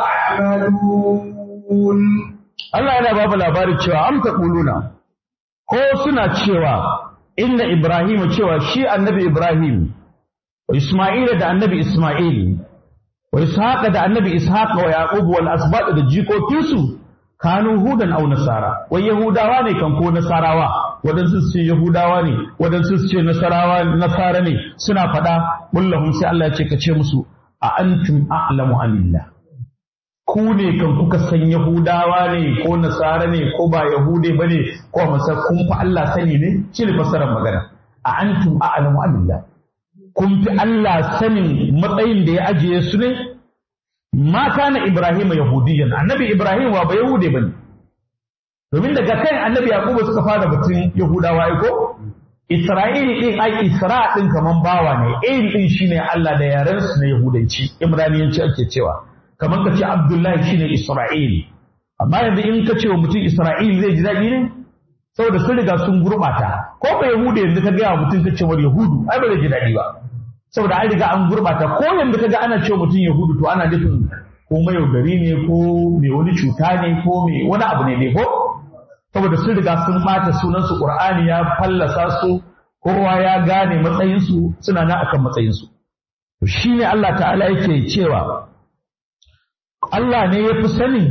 تعملون Allah yana babu labarin cewa am kuluna ko suna cewa inna Ibrahim cewa shi annabi Ibrahim wa Isma'ila da annabi Isma'il wa Ishaqa da annabi Ishaq wa Yaqub wal asbat da jikokinsu kanu hudan aw nasara wai yahudawa ne kan ko nasarawa wadansu su ce yahudawa ne wadansu su ce nasarawa nasara ne suna faɗa bullahum sai Allah ya ce ka ce musu a antum a'lamu amillah ku ne kan kuka san Yahudawa ne ko Nasara ne ko ba Yahude bane ko masa kun fi Allah sani ne shi ne fassarar magana a antum a'lamu amillah kun fi Allah sanin matsayin da ya ajiye su ne ma kana Ibrahim yahudiyan annabi Ibrahim wa ba Yahude bane domin daga kan annabi Yakubu suka fara batun Yahudawa ai ko Isra'ili din ai Isra din kaman bawa ne il din shine Allah da yaren su na Yahudanci Ibraniyanci ake cewa kamar ka ce Abdullahi shine Isra'il amma yanzu in ka ce wa mutum Isra'il zai ji daɗi ne saboda sun riga sun gurɓata ko ba Yahudu yanzu ka gaya wa mutum ka ce wa Yahudu ai ba zai ji daɗi ba saboda an riga an gurɓata ko yanzu ka ga ana ce wa mutum Yahudu to ana nufin ko mayaudari ne ko mai wani cuta ne ko mai wani abu ne ne ko saboda sun riga sun ɓata sunansu Qur'ani ya fallasa su kowa ya gane matsayinsu suna na akan matsayinsu to shine Allah ta'ala yake cewa Allah ne ya fi sanin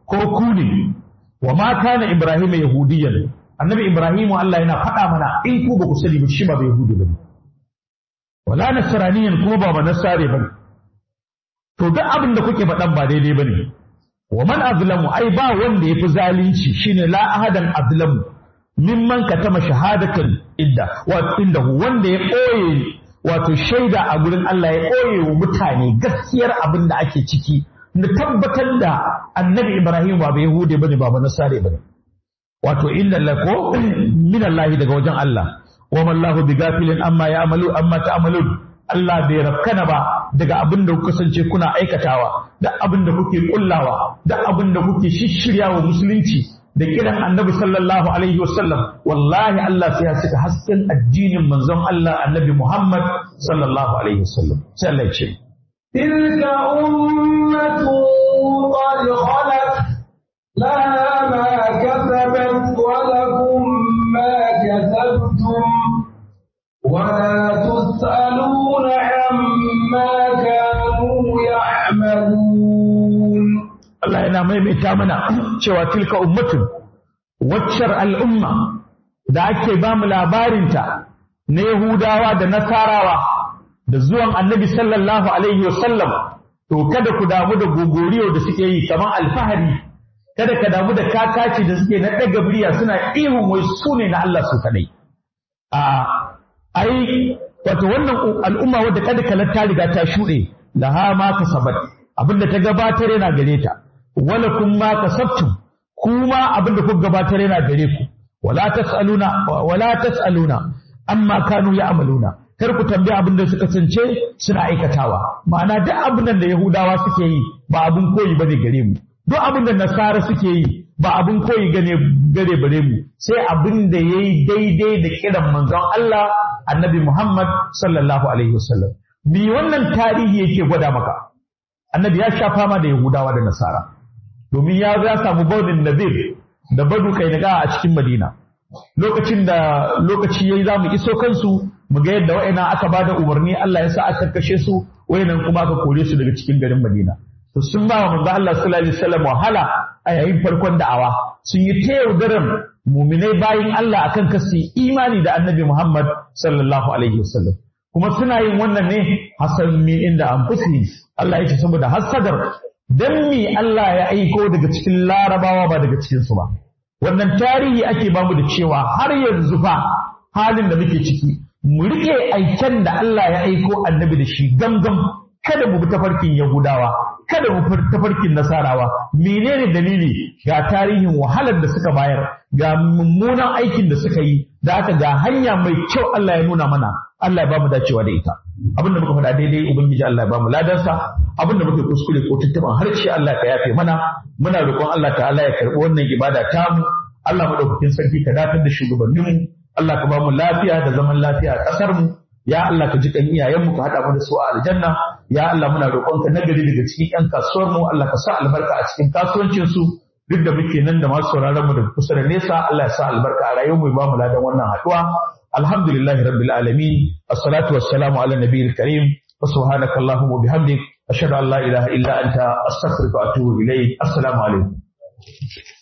ko ku ne wa ma kana ibrahim yahudiyan annabi ibrahim Allah yana faɗa mana in ku ba ku sani ba shi ba bai yahudi bane wala nasraniyan kuma ba ba nasare bane to duk abin da kuke faɗan ba daidai bane wa man azlamu ai ba wanda yafi zalunci shine la ahadan azlamu mimman katama shahadatan idda wa indahu wanda ya ɓoye wato shaida a gurin Allah ya ɓoye wa mutane gaskiyar abin da ake ciki da tabbatar da annabi Ibrahim ba Yahudi bane ba Nasare bane wato inna lako min Allah daga wajen Allah wa mallahu bigafilin amma ya'malu amma ta'malun Allah bai rafkana ba daga abin da kuka kasance kuna aikatawa da abin da kuke kullawa da abin da kuke shishirya wa musulunci da kiran annabi sallallahu alaihi wasallam wallahi Allah sai ya saka hasken addinin manzon Allah annabi Muhammad sallallahu alaihi wasallam sai Allah ya ce تلك أمة قد خلت لها ما كسبت ولكم ما كسبتم ولا تسألون عما كانوا يعملون Allah yana maimaita mana cewa tilka ummatun waccar al'umma da ake ba mu labarinta na Yahudawa da Nasarawa da zuwan annabi sallallahu Alaihi wasallam to kada ku damu da gogoriyo da suke yi kamar alfahari kada ka damu da kakaci da suke na ɗaga biriya suna ihun wai su ne na Allah su kaɗai. A ai wato wannan al'umma wadda kada kalar ta riga ta shuɗe laha ma kasabat abinda ta gabatar yana gare ta wala kun ma kasabtum kuma abinda kuka gabatar yana gare ku wala tasaluna wala tasaluna amma kanu ya'maluna kar ku tambaye abin da suka sance suna aikatawa ma'ana duk abin da Yahudawa suke yi ba abin koyi bane gare mu duk abin da Nasara suke yi ba abin koyi gane gare bare mu sai abin da yayi daidai da kiran manzon Allah Annabi Muhammad sallallahu alaihi wasallam bi wannan tarihi yake gwada maka Annabi ya sha fama da Yahudawa da Nasara domin ya ya samu baudin Nadir da Badu Kainaga a cikin Madina lokacin da lokaci yayi zamu iso kansu mu ga yadda wa'ina aka bada umarni Allah ya sa aka kashe su wayannan kuma aka kore su daga cikin garin Madina to sun ba wa manzo Allah sallallahu alaihi wasallam wahala a yayin farkon da'awa sun yi ta yaudaran muminai bayin Allah akan kasi imani da Annabi Muhammad sallallahu alaihi wasallam kuma suna yin wannan ne hasan mi inda an fusi Allah ya ce saboda hasadar dan mi Allah ya aiko daga cikin larabawa ba daga cikin su ba wannan tarihi ake bamu da cewa har yanzu fa halin da muke ciki mu riƙe aiken da Allah ya aiko annabi da shi gamgam kada mu bi tafarkin Yahudawa kada mu bi tafarkin Nasarawa menene dalili ga tarihin wahalar da suka bayar ga mummunan aikin da suka yi da aka ga hanya mai kyau Allah ya nuna mana Allah ya bamu dacewa da ita abin da muka faɗa daidai ubangiji Allah ya bamu ladansa abin da muka kuskure ko tuntuban harshe Allah ka yafe mana muna roƙon Allah ta'ala ya karɓi wannan ibada tamu Allah madaukakin sarki ka dafar da shugabanninmu Allah ka ba mu lafiya da zaman lafiya a ƙasar mu ya Allah ka ji kan iyayenmu ka haɗa mu da su a aljanna ya Allah muna roƙonka nagari daga cikin ƴan kasuwar mu Allah ka sa albarka a cikin kasuwancin su duk da muke nan da masu sauraron mu daga kusa da nesa Allah ya sa albarka a rayuwar mu ba mu ladan wannan haɗuwa alhamdulillahi rabbil alamin assalatu wassalamu ala nabiyil karim wa subhanaka allahumma bihamdik ashhadu an la ilaha illa anta astaghfiruka wa atubu ilayk assalamu alaikum